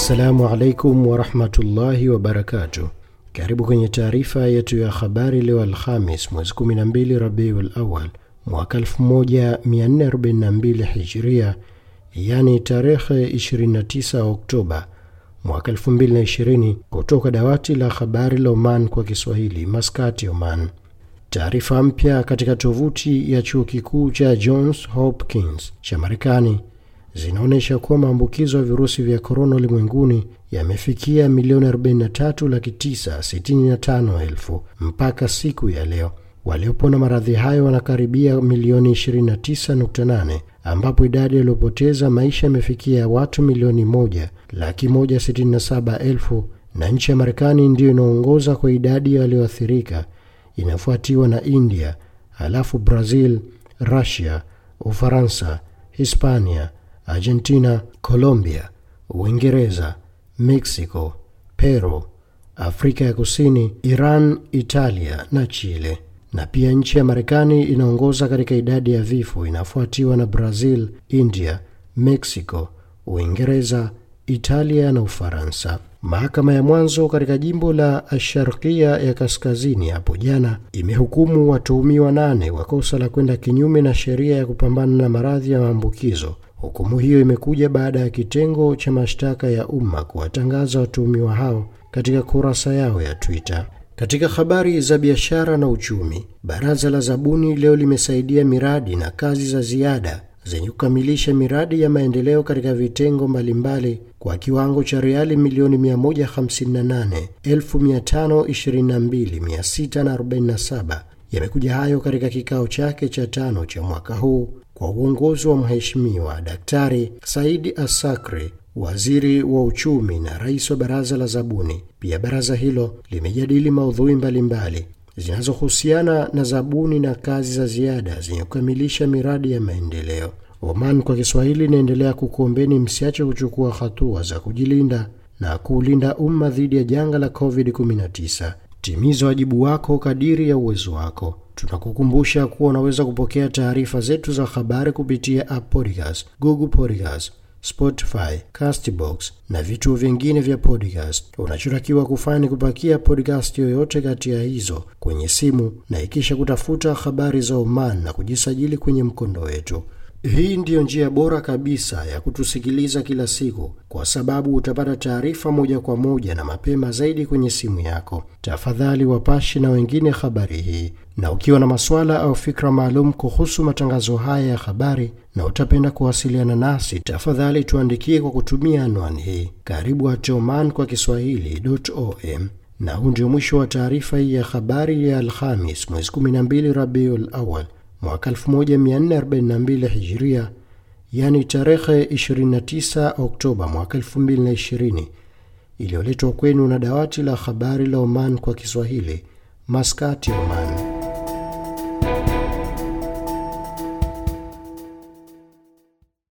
Assalamu alaikum warahmatullahi wabarakatuh. Karibu kwenye taarifa yetu ya habari leo Alhamis mwezi 12 Rabiul Awal mwaka 1442 Hijria, yani tarehe 29 Oktoba mwaka 2020, kutoka dawati la habari la Oman kwa Kiswahili, Maskati, Oman. Taarifa mpya katika tovuti ya chuo kikuu cha Johns Hopkins cha Marekani zinaonyesha kuwa maambukizo ya virusi vya korona ulimwenguni yamefikia milioni 43 laki 965 elfu mpaka siku ya leo. Waliopona maradhi hayo wanakaribia milioni 29.8 ambapo idadi yaliyopoteza maisha imefikia watu milioni moja laki 167 elfu na nchi ya Marekani ndiyo inaongoza kwa idadi ya walioathirika, inafuatiwa na India, halafu Brazil, Russia, Ufaransa, Hispania, Argentina, Colombia, Uingereza, Mexico, Peru, Afrika ya Kusini, Iran, Italia na Chile. Na pia nchi ya Marekani inaongoza katika idadi ya vifo, inafuatiwa na Brazil, India, Mexico, Uingereza, Italia na Ufaransa. Mahakama ya mwanzo katika jimbo la Asharkia ya kaskazini hapo jana imehukumu watuhumiwa nane wa kosa la kwenda kinyume na sheria ya kupambana na maradhi ya maambukizo. Hukumu hiyo imekuja baada ya kitengo cha mashtaka ya umma kuwatangaza watuhumiwa hao katika kurasa yao ya Twitter. Katika habari za biashara na uchumi, baraza la zabuni leo limesaidia miradi na kazi za ziada zenye kukamilisha miradi ya maendeleo katika vitengo mbalimbali kwa kiwango cha reali milioni 158,522,647. Yamekuja hayo katika kikao chake cha tano cha mwaka huu kwa uongozi wa Mheshimiwa Daktari Saidi Asakri, waziri wa uchumi na rais wa baraza la zabuni. Pia baraza hilo limejadili maudhui mbalimbali zinazohusiana na zabuni na kazi za ziada zenye kukamilisha miradi ya maendeleo. Oman kwa Kiswahili inaendelea kukuombeni msiache kuchukua hatua za kujilinda na kuulinda umma dhidi ya janga la COVID-19. Timiza wajibu wako kadiri ya uwezo wako. Tunakukumbusha kuwa unaweza kupokea taarifa zetu za habari kupitia App Podcast, Google Podcast, Spotify, Castbox na vituo vingine vya podcast. Unachotakiwa kufanya ni kupakia podcast yoyote kati ya hizo kwenye simu na ikisha kutafuta habari za Oman na kujisajili kwenye mkondo wetu. Hii ndiyo njia bora kabisa ya kutusikiliza kila siku, kwa sababu utapata taarifa moja kwa moja na mapema zaidi kwenye simu yako. Tafadhali wapashi na wengine habari hii, na ukiwa na maswala au fikra maalum kuhusu matangazo haya ya habari na utapenda kuwasiliana nasi, tafadhali tuandikie kwa kutumia anwani hii karibu at oman kwa kiswahili.om. Na huu ndio mwisho wa taarifa hii ya habari ya Alhamis mwezi 12 Rabiul Awal mwaka 1442 Hijria, yani tarehe 29 Oktoba mwaka 2020, iliyoletwa kwenu na dawati la habari la Oman kwa Kiswahili, Maskati, Oman.